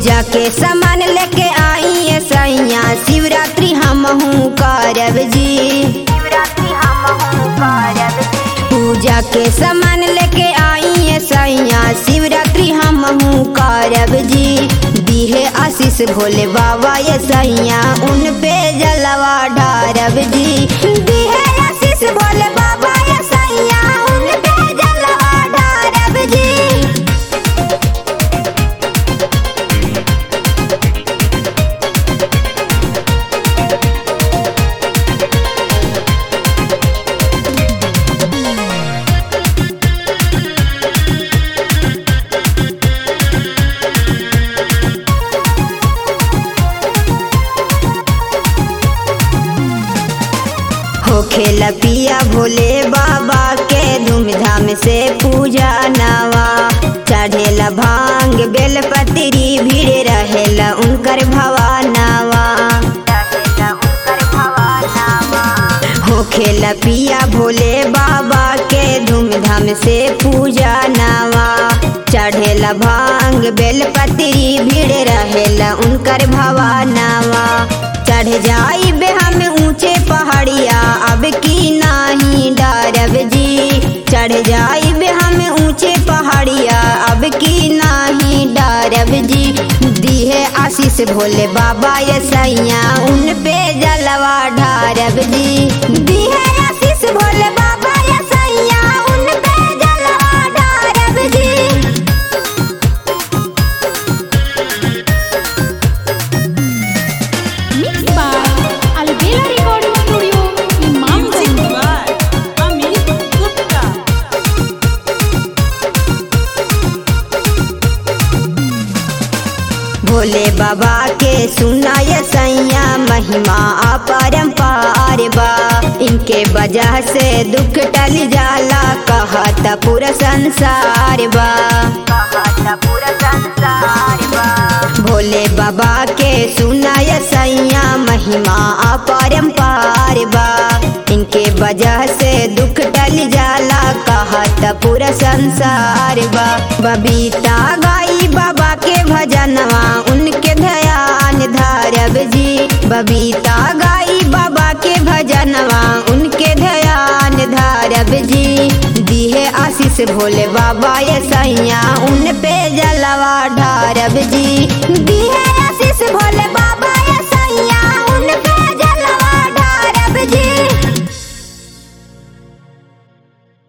पूजा के सामान लेके आई है सैया शिवरात्रि हम करब जी पूजा के सामान लेके आई है सैया शिवरात्रि हम करब जी दिहे आशीष भोले बाबा ये सैया उन पे जलवा ढारब जी दिहे आशीष भोले बाबा ये सैया उन पे जलवा ढारब जी हो खेला पिया भोले बाबा के धूमधाम से पूजा नवा चढ़ेला भांग बेलपत्री भीड़ रहेला उनकर भवानावा हो खेला पिया भोले बाबा के धूमधाम से पूजा नवा चढ़ेला भांग बेलपत्री भीड़ रहेला उनकर भवानावा चढ़ जाई बे हम ऊंचे पहाड़िया अब की नाही डरब जी चढ़ जाई बे हम ऊंचे पहाड़िया अब की नाही डरब जी दिहे आशीष भोले बाबा ये सैया उन पे जलवा ढारब जी दिहे आशीष भोले बाबा ये सैया उन पे जलवा ढारब जी Mixed by Alvera Recording Studio, Music Imamganj. by Amit Gupta. Bhole बाबा के सुनाय सैया महिमा अपरंपार बा इनके वजह से दुख टल जाला कहत पूरा संसार बा भोले बाबा के सुनाय सैया महिमा अपरंपार बा इनके वजह से दुख टल जाला कहत पूरा संसार बा बबीता गाई बाबा के भजनवा उनके ध्यान धारब जी बबीता गाई बाबा के भजनवा उनके ध्यान धारब जी दिहे आशीष भोले बाबा ये सैया उन पे जलवा ढारब जी